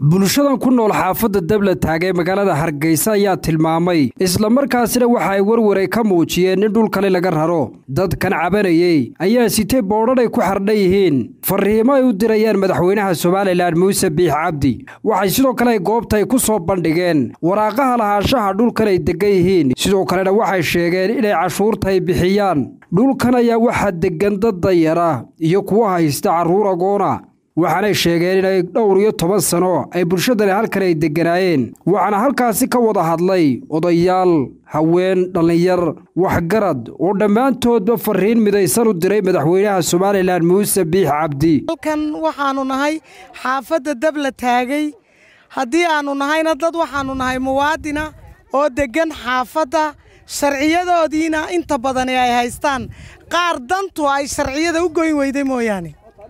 bulshadan ku nool xaafadda dabla taagee magaalada hargeysa ayaa tilmaamay islamarkaasina waxa ay warwaray ka muujiyeen in dhulkani laga raro dadkan cabanayey ayaa sitay boodhan ay ku xardhan yihiin fariimo ay u dirayaan madaxweynaha somalilan muuse biix cabdi waxay sidoo kale ay goobta ay ku soo bandhigeen waraaqaha lahaanshaha dhulkan ay deggan yihiin sidoo kalena waxay sheegeen inay cashuurta ay bixiyaan dhulkan ayaa waxaa deggan dad dayara iyo kuwa haysta carruur agoona waxaanay sheegeen inay dhowr iyo toban sano ay bulshadani halkan ay degganaayeen waxaana halkaasi ka wada hadlay odayaal haween dhallinyar waxgarad oo dhammaantoodba fariin midaysan u diray madaxweynaha somalilan muuse biix cabdi halkan waxaannu nahay xaafadda dabla taagay haddii aannu nahayna dad waxaannu nahay muwaadina oo deggan xaafadda sharciyadoodiina inta badani ay haystaan qaar dantu ay sharciyada u goyn weyday mooyaane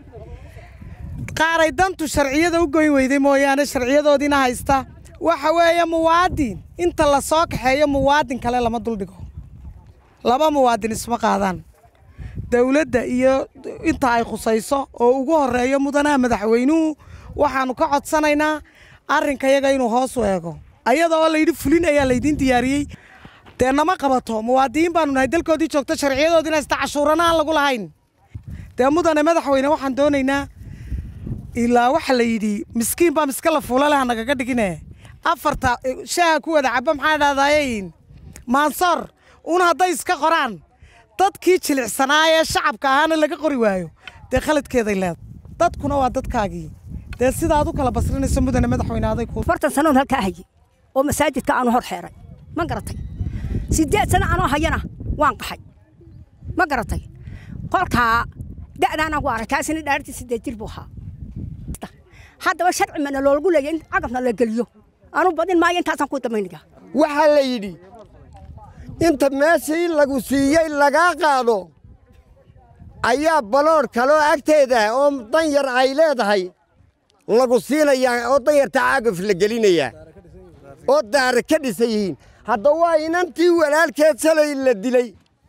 qaaray dantu sharciyada u goyn weyday mooyaane sharciyadoodiina haysta waxa weeye muwaadin inta la soo kaxeeyo muwaadin kale lama duldhigo laba muwaadin isma qaadaan dawladda iyo inta ay khusayso oo ugu horreeyo mudanaha madaxweynuhu waxaannu ka codsanaynaa arrinkayaga inuu hoos u eego ayada oo layidhi fulin ayaa laydiin diyaariyey dee nama qabato muwaadiniin baanu nahay dalkoodii joogto sharciyadoodiina haysta cashuurana aan lagu lahayn dee mudane madaxweyne waxaan doonaynaa ilaa waxa la yidhi miskiin baa miska la fuula leh nagaga dhigine afarta shaaha ku wada caba maxaa dhahdaayeen maansoor un hadday iska qoraan dadkii jilicsanaa ee shacabka ahaana laga qori waayo dee khaladkeeday leedahay dadkuna waa dadkaagii dee sidaad u kala basrinayso mudane madaxweyne aday ku afartan sanoon halkaa hayay oo masaajidka aanu hor xeeray ma garatay siddeed sano anoo hayana waan qaxay ma garatay qolkaa da'daana ku arag kaasina dhaartii siddeed jir buu ahaa haddaba sharci mana loogu leeya in cagafna la geliyo anu badin maayo intaasaan ku damaynaya waxaa la yidhi inta meeshii lagu siiyey lagaa qaado ayaa baloodh kaloo agteeda oo danyar ay leedahay lagu siinayaa oo danyarta cagaf la gelinayaa oo daara ka dhisan yihiin hadda waa inantii walaalkeed salay la dilay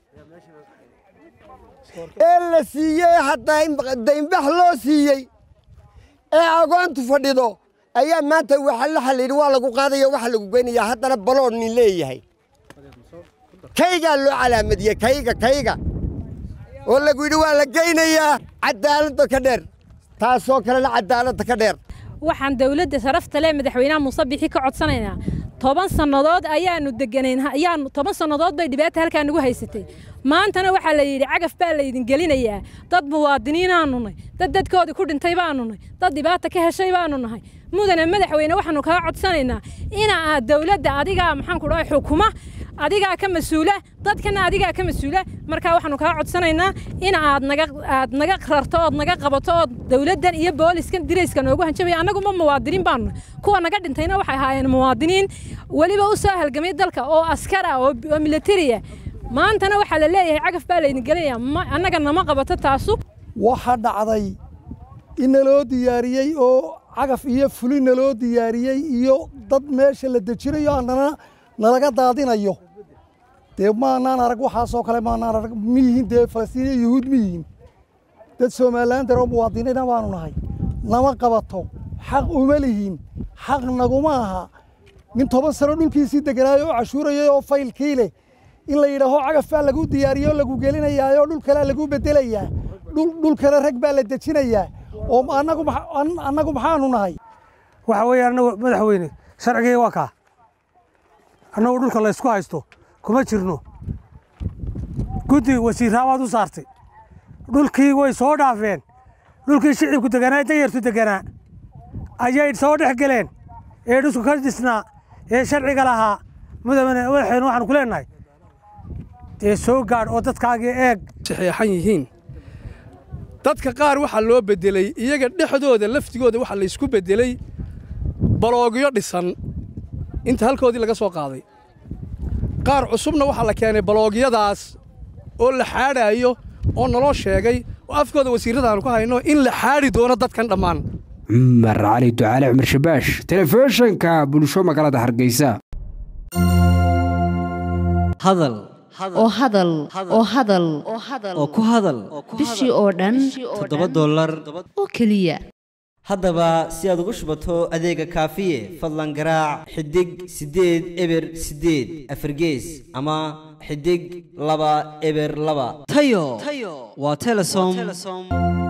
ee la siiyey hadda daynbax loo siiyey ee agoontu fadhido ayaa maanta waxa la xallayidhi waa lagu qaadaya waxa lagu geynayaa haddana balood nin leeyahay kaygaa loo calaamadiyey kayga kayga oo lagu yidhi waa la geynayaa cadaaladda ka dheer taasoo kalena cadaaladda ka dheer waxaan dawladda sharafta leh madaxweynaha muuse bixi ka codsanaynaa toban sannadood ayaannu deganayn ayaanu toban sannadood bay dhibaata halkaa nagu haysatay maantana waxaa la yidhi cagaf baa laydin gelinayaa dad muwaadiniinaannu nahay dad dadkoodii ku dhintay baannu nahay dad dhibaata ka heshay baannu nahay mudane madaxweyne waxaannu kaa codsanaynaa ina aad dawladda adigaa maxaanku dhahay xukuma adigaa ka mas-uula dadkana adigaa ka mas-uula markaa waxaannu kaa codsanaynaa in aad naga aad naga rarto ood naga qabato ood dawladdan iyo booliskan dirayska noogu hanjabaya annaguma muwaadiniin baanu kuwa naga dhintayna waxay ahaayeen muwaadiniin weliba u soo halgamay dalka oo askar ah oo militariya maantana waxaa la leeyahay cagaf baa laydin gelinaya annaga nama qabato taasu waxaa dhacday in naloo diyaariyey oo cagaf iyo fuli naloo diyaariyey iyo dad meesha la dejinayo annana nalaga daadinayo dee maanaan arag waxaasoo kale maanaan arag miyihiin dee falastiiniya yuhuud miyihiin dad somalilan daroo muwaadiniina baanu nahay nama qabato xaq uma lihiin xaq naguma aha nin toban sano dhulkiisii deganaayo oo cashuurayay oo faylkii leh in la yidhaaho cagaf baa lagu diyaariyey oo lagu gelinayaayoo dhul kalea lagu beddelayaa dhul kale rag baa la dejinayaa oo annagu maxaanu nahay waxa weeye annagu madaxweyne sharcigii waa kaa annagu dhulka laysku haysto kuma jirno guddi wasiirraabaad u saartay dhulkii way soo dhaafeen dhulkii shicibku deganaa danyartu deganaa ayay soo dhex geleen ee dhusku ka dhisnaa ee sharciga lahaa madaxweyne waxaanu ku leenahay dee soo gaadh oo dadkaagii eeg saxeexan yihiin dadka qaar waxaa loo beddeley iyaga dhexdooda laftigooda waxaa laysku beddeley baloogyo dhisan inta halkoodii laga soo qaaday qaar cusubna waxaa la keenay baloogyadaas oo la xaadhaayo oo naloo sheegay oo afkooda wasiirradaanu ku hayno in la xaadhi doono dadkan dhammaan cumar cali ducaale cumar shabaash telefishinka bulsho magaalada hargeysa hadal oo hadal oo hadal oo ku hadal bishii oo dhan toddoba dollar oo keliya haddaba si aad ugu shubato adeega kaafiye fadlan garaac xidig siddeed eber siddeed afargees ama xidig laba eber laba tayo waa telesom